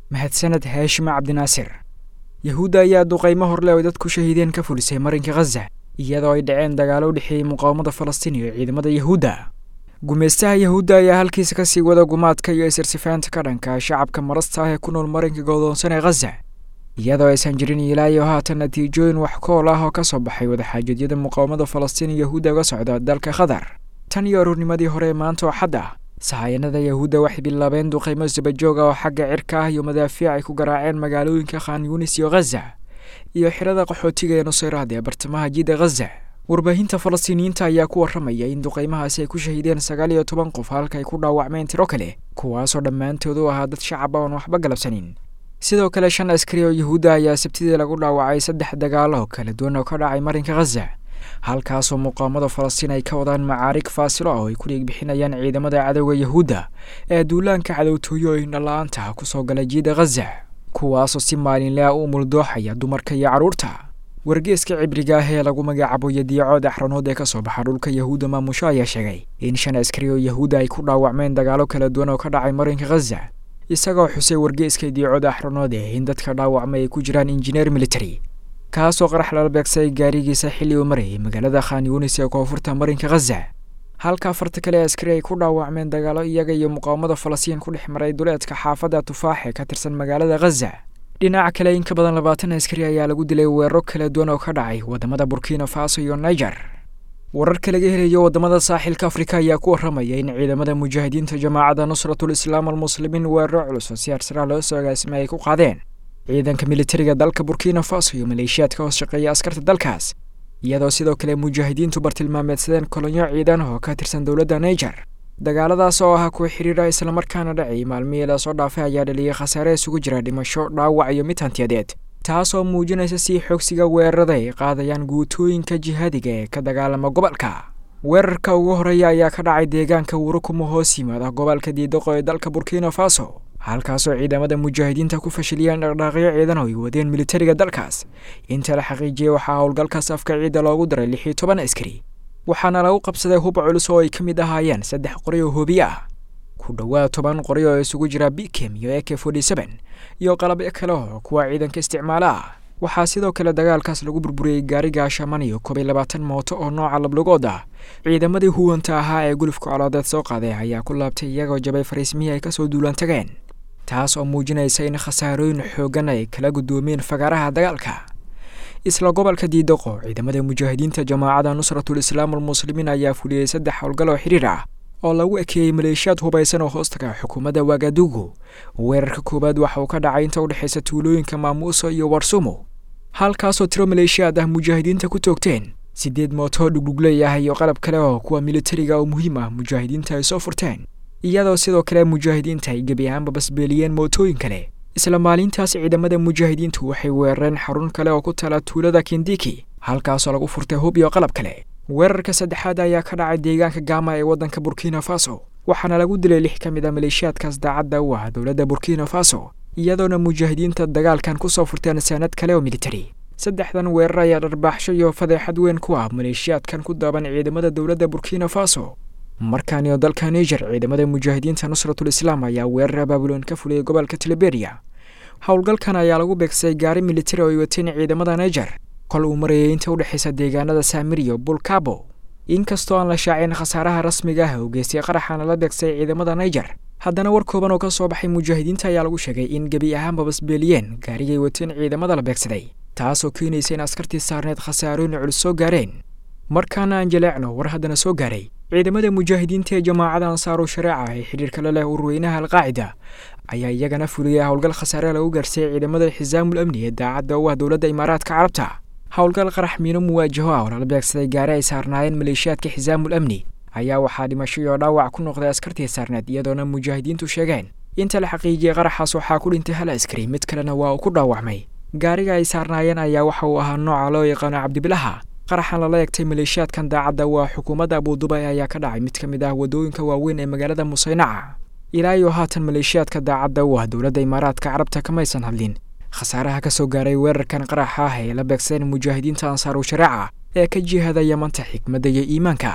mahadsaned haashima cabdinaasir yahuudda ayaa duqaymo horle oy dad ku shahiideen ka fulisay marinka khaza iyadoo ay dhaceen dagaalo u dhexeeyey muqaawamada falastiin iyo ciidamada yahuudda gumaystaha yahuudda ayaa halkiisa ka sii wada gumaadka iyo isirsifaanta ka dhanka shacabka marasta ah ee ku nool marinka godoonsan ee khaza iyadoo aysan jirin ilaa iyo haatan natiijooyin wax kool ah oo ka soo baxay wadaxaajadyada muqaawamada falastiin iyo yahuudda uga socda dalka qatar tan iyo aroornimadii hore ee maanta oo xad ah sahayanada yahuudda waxay bilaabeen duqaymo sabajoog ah oo xagga cirka ah iyo madaafiic ay ku garaaceen magaalooyinka khan yunis iyo khaza iyo xirada qaxootiga ee nusayraad ee bartamaha jidda khaza warbaahinta falastiiniyiinta ayaa ku warramaya in duqaymahaasi ay ku shahiideen sagaal iyo toban qof halka ay ku dhaawacmeen tiro kale kuwaasoo dhammaantood u ahaa dad shacab oon waxba galabsanin sidoo kale shan askari oo yahuudda ayaa sabtidii lagu dhaawacay saddex dagaalo kala duwan oo ka dhacay marinka khaza halkaasoo muqaamada falastiin ay ka wadaan macaarig faasilo ah oo ay ku dhiigbixinayaan ciidamada cadowga yahuudda ee duulaanka cadowtooyo oo indhala-aanta kusoo gala jiida khaza kuwaasoo si maalinle ah u muldooxaya dumarka iyo carruurta wargeeska cibriga ah ee lagu magacaabo yadiicood axranood ee ka soo baxa dhulka yahuudda maamusho ayaa sheegay in shan askari oo yahuudda ay ku dhaawacmeen dagaalo kala duwan oo ka dhacay marinka khaza isagoo xusay wargeeska yadiicood axranood ee in dadka dhaawacmay ay ku jiraan injineer military kaasoo qarax lala beegsay gaarigiisa xilli uu marayay magaalada khan yunis ee koonfurta marinka khaza halka afarta kale askari ay ku dhaawacmeen dagaalo iyaga iyo muqaawamada falastiin ku dhex maray duleedka xaafadda tufaax ee ka tirsan magaalada khaza dhinaca kale in ka badan labaatan askari ayaa lagu dilay weeraro kala duwan oo ka dhacay waddamada burkina faso iyo niger wararka laga helayo waddamada saaxilka afrika ayaa ku warramaya in ciidamada mujaahidiinta jamaacadda nusratul islaam almuslimiin weeraro culus oo si arsara loo soo agaasimay ay ku qaadeen ciidanka militariga dalka burkina faso iyo maleeshiyaad ka hoos shaqeeya askarta dalkaas iyadoo sidoo kale mujaahidiintu bartilmaameedsadeen kolonyo ciidan oo ka tirsan dowladda niger dagaaladaas oo ah kuwa xiriira islamarkaana dhacay maalmihii lasoo dhaafay ayaa dhaliyay khasaare isugu jira dhimasho dhaawac iyo mid hantiyadeed taasoo muujinaysa sii xoogsiga weerarada ay qaadayaan guutooyinka jihaadiga ee ka dagaalama gobolka weerarka ugu horeeya ayaa ka dhacay deegaanka wurukumo hoos yimaada gobolka diidoqo ee dalka burkina faso halkaasoo ciidamada mujaahidiinta ku fashiliyeen dhaqdhaaqyo ciidan oo ay wadeen militariga dalkaas inta la xaqiijiyey waxaa howlgalkaas afka ciidda loogu daray lix iyo toban askari waxaana lagu qabsaday hub culus oo ay ka mid ahaayeen saddex qori oo hoobiye ah ku dhowaad toban qori oo isugu jira bikem iyo ek forty seven iyo qalabyo kale oo kuwa ciidanka isticmaala ah waxaa sidoo kale dagaalkaas lagu burburiyey gaariga shaman iyo koob iyo labaatan mooto oo nooca lablugood ah ciidamadii huwanta ahaa ee gulufka coloodeed soo qaaday ayaa ku laabtay iyagoo jabay fariismihii ay kasoo duulaan tageen taas oo muujinaysa in khasaarooyin xooggan ay kala guddoomeen fagaaraha dagaalka isla gobolka diidoqo ciidamada mujaahidiinta jamaacadda nusratul islaam almuslimiin ayaa fuliyey saddex howlgal oo xidhiir ah oo lagu ekeeyey maleeshiyaad hubaysan oo hoostaga xukuumadda wagadugu weerarka koowaad waxa uu ka dhacay inta u dhexaysa tuulooyinka maamuuso iyo warsumo halkaasoo tiro maleeshiyaad ah mujaahidiinta ku toogteen siddeed mooto dhugdhugley ah iyo qalab kale oo kuwa militariga oo muhiim ah mujaahidiinta ay soo furteen iyadoo sidoo kale mujaahidiinta ay gebi ahaanba basbeeliyeen mootooyin kale isla maalintaas ciidamada mujaahidiintu waxay weerareen xarun kale oo ku tala tuulada kindiki halkaasoo lagu furtay hub iyo qalab kale weerarka saddexaad ayaa ka dhacay deegaanka gaama ee waddanka burkina faso waxaana lagu dilay lix ka mid a maleeshiyaadkaas daacadda u ah dowladda burkina faso iyadoona mujaahidiinta dagaalkan ku soo furteen saanad kale oo militari saddexdan weerar ayaa dharbaaxsho iyo fadeexad weyn ku ah maleeshiyaadkan ku daaban ciidamada dowladda burkina faso markaan iyo dalka niger ciidamada mujaahidiinta nusratul islaam ayaa weerar abaabuloon ka fuliyey gobolka tiliberia howlgalkan ayaa lagu beegsay gaari militari oo ay wateen ciidamada niger kol uu marayay inta u dhexaysa deegaanada saamir iyo bulkabo inkastoo aan la shaacin khasaaraha rasmiga ah oo geystay qaraxaana la beegsay ciidamada niger haddana war kooban oo ka soo baxay mujaahidiinta ayaa lagu sheegay in gebi ahaanba basbeeliyeen gaarigay wateen ciidamada la beegsaday taasoo keenaysa in askartii saarneed khasaarooyin culus soo gaareen markaana aan jaleecno war haddana soo gaaray ciidamada mujaahidiinta ee jamaacada ansaaru shareeca ee xidhiirka la leh urweynaha alqaacida ayaa iyagana fuliyay howlgal khasaare lagu gaarsiiyey ciidamada xisaamul amni ee daacadda u ah dowladda imaaraadka carabta howlgal qarax miino muwaajaho ah oo lala beegsaday gaari ay saarnaayeen maleeshiyaadka xisaamul amni ayaa waxaa dhimasho iyo dhaawac ku noqday askartii saarneed iyadoona mujaahidiintu sheegeen inta la xaqiijiyey qaraxaas waxaa ku dhintay hal askari mid kalena waa uu ku dhaawacmay gaariga ay saarnaayeen ayaa waxa uu ahaa nooca loo yaqaano cabdibilaha qaraxan lala egtay maleeshiyaadkan daacadda waa xukuumadda abuudubay ayaa ka dhacay mid ka mid ah waddooyinka waaweyn ee magaalada musaynaca ilaa iyo haatan maleeshiyaadka daacadda u ah dowladda imaaraadka carabta kamaysan hadlin khasaaraha ka soo gaaray weerarkan qaraxa ah ee la beegsadeen mujaahidiinta ansaaru shareeca ee ka jihada yamanta xikmadda iyo iimaanka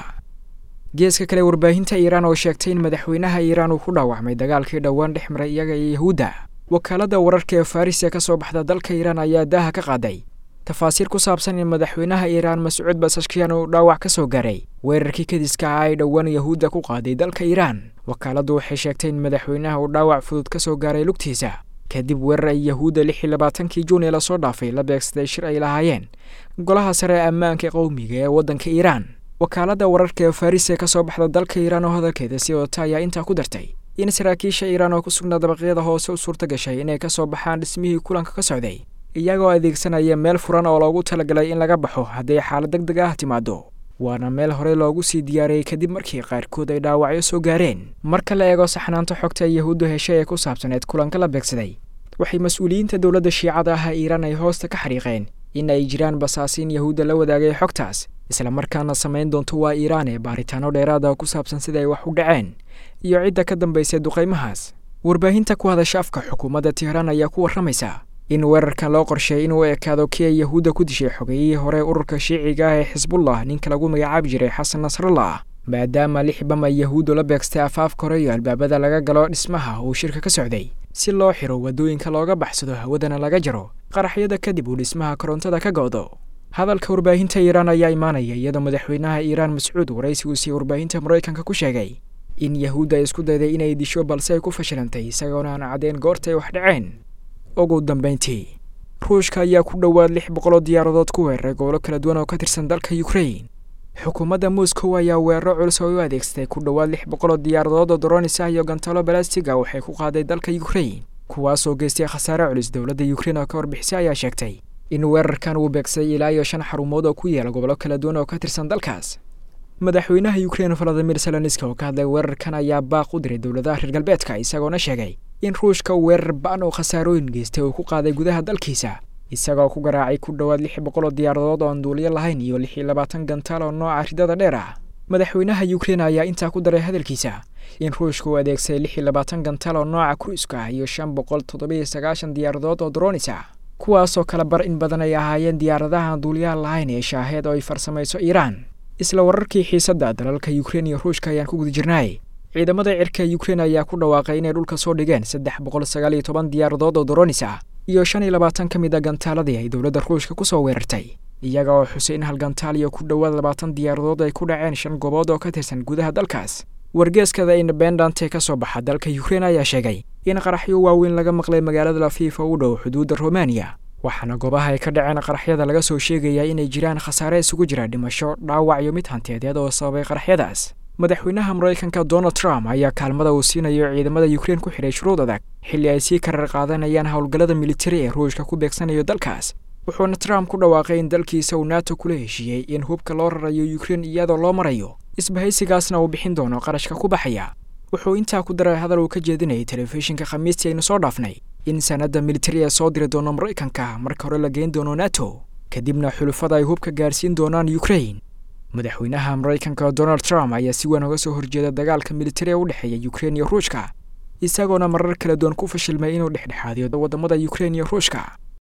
geeska kale warbaahinta iiraan oo sheegtay in madaxweynaha iiraan uu ku dhaawacmay dagaalkii dhowaan dhex maray iyaga iyo yahuudda wakaaladda wararka ee faris ee ka soo baxda dalka iiraan ayaa daaha ka qaaday tafaasiir ku saabsan in madaxweynaha iiraan mascuud basashkiyan uu dhaawac ka soo gaaray weerarkii kadiska ah ay dhowaan yahuudda ku qaaday dalka iiraan wakaaladdu waxay sheegtay in madaxweynaha uu dhaawac fudud ka soo gaaray lugtiisa kadib weerar ay yahuudda lix iyo labaatankii juun ee lasoo dhaafay la beegsaday shir ay lahaayeen golaha sare ee ammaanka qowmiga ee waddanka iiraan wakaaladda wararka ee faris ee ka soo baxda dalka iiraan oo hadalkeeda sii wadata ayaa intaa ku dartay in saraakiisha iiraan oo ku sugnaa dabaqyada hoose u suurta gashay inay ka soo baxaan dhismihii kulanka ka socday iyagoo adeegsanaya meel furan oo loogu talagalay in laga baxo hadday xaalad deg deg ah timaado waana meel horey loogu sii diyaariyey kadib markii qaarkood ay dhaawacyo soo gaareen marka la eego saxnaanta xogta ay yahuuddu heshay ee ku saabsaneed kulanka la beegsaday waxay mas-uuliyiinta dowladda shiicada ah iiraan ay hoosta ka xariiqeen in ay jiraan basaasiin yahuudda la wadaagay xogtaas islamarkaana samayn doonto waa iiraan ee baaritaano dheeraada ku saabsan sida ay wax u dhaceen iyo cidda ka dambaysay duqaymahaas warbaahinta ku hadasha afka xukuumadda tihraan ayaa ku warramaysa in weerarkan loo qorsheeyay inuu ekaado kii ay yahuudda ku dishay xogeyihii hore ururka shiiciga ah ee xisbullah ninka lagu magacaabi jiray xasan nasrallah maadaama lix bam ay yahuuddu la beegstay afaafka hore iyo albaabada laga galo dhismaha uu shirka ka socday si loo xiro waddooyinka looga baxsado hawadana laga jaro qaraxyada kadib uu dhismaha korontada ka go'do hadalka warbaahinta iiraan ayaa imaanaya iyadoo madaxweynaha iiraan mascuud waraysigu sii warbaahinta maraykanka ku sheegay in yahuudda ay isku dayday inay disho balse ay ku fashilantay isagoona aan caddeyn goortay wax dhaceen ugu dambayntii ruushka ayaa ku dhowaad lix boqoloo diyaaradood ku weeraray gobolo kala duwan oo ka tirsan dalka ukrain xukuumadda moscow ayaa weeraro culus oo u adeegsatay ku dhowaad lix boqoloo diyaaradood oo doronis ah iyo gantalo balastiga waxay ku qaaday dalka ukrain kuwaasoo geystay khasaare culus dowladda ukrain oo ka warbixisay ayaa sheegtay in weerarkan uu beegsaday ilaa iyo shan xarumood oo ku yaala gobollo kala duwan oo ka tirsan dalkaas madaxweynaha ukrain valadimir zelenski oo ka hadlay weerarkan ayaa baaq u diray dowladaha reer galbeedka isagoona sheegay in ruushka weerar ba-an oo khasaarooyin geystay uu ku qaaday gudaha dalkiisa isagoo ku garaacay ku dhowaad lix boqoloo diyaaradood oo aan duuliyo lahayn iyo lix iyo labaatan gantaal oo nooca ridada dheer ah madaxweynaha ukrain ayaa intaa ku daray hadalkiisa in ruushka uu adeegsaday lix iyo labaatan gantaal oo nooca kruiska ah iyo shan boqol toddobiyo sagaashan diyaaradood oo dronis ah kuwaasoo kala bar in badan ay ahaayeen diyaaradaha aan duuliyaha lahayn ee shaaheed oo ay farsamayso iiraan isla wararkii xiisadda dalalka ukrain iyo ruushka ayaan ku guda jirnaay ciidamada cirka ukrain ayaa ku dhawaaqay inay dhulka soo dhigeen saddex boqol sagaal iyo toban diyaaradood oo doronis ah iyo shan iyo labaatan ka mid a gantaaladii ay dowladda ruushka ku soo weerartay iyaga oo xusay in hal gantaal iyo ku dhowaad labaatan diyaaradood ay ku dhaceen shan goobood oo ka tirsan gudaha dalkaas wargeeskada independant ee ka soo baxa dalka ukrain ayaa sheegay in qaraxyo waaweyn laga maqlay magaalada lafiifa u dhow xuduudda romaniya waxaana goobaha ay ka dhaceen qaraxyada laga soo sheegayaa inay jiraan khasaare isugu jira dhimasho dhaawac iyo mid hanteedeed oo sababay qaraxyadaas madaxweynaha maraykanka donald trump ayaa kaalmada uu siinayo ciidamada ukrain ku xidhay shuruud adag xilli ay sii karar qaadanayaan howlgallada militari ee ruushka ku beegsanayo dalkaas wuxuuna trump ku dhawaaqay in dalkiisa uu nato kula heshiiyey in hubka loo rarayo ukrain iyadoo loo marayo isbahaysigaasna uu bixin doono qarashka ku baxaya wuxuu intaa ku daray hadal uu ka jeedinayay telefishinka khamiistii aynu soo dhaafnay in sanadda militari ee soo diri doono maraykanka marka hore la geyn doono nato kadibna xulufada ay hubka gaarsiin doonaan ukrain madaxweynaha maraykanka donald trump ayaa si weyn uga soo horjeeda dagaalka militari ee u dhexeeya ukrain iyo ruushka isagoona marar kala duwan ku fashilmay inuu dhexdhexaadiyo waddamada ukrain iyo ruushka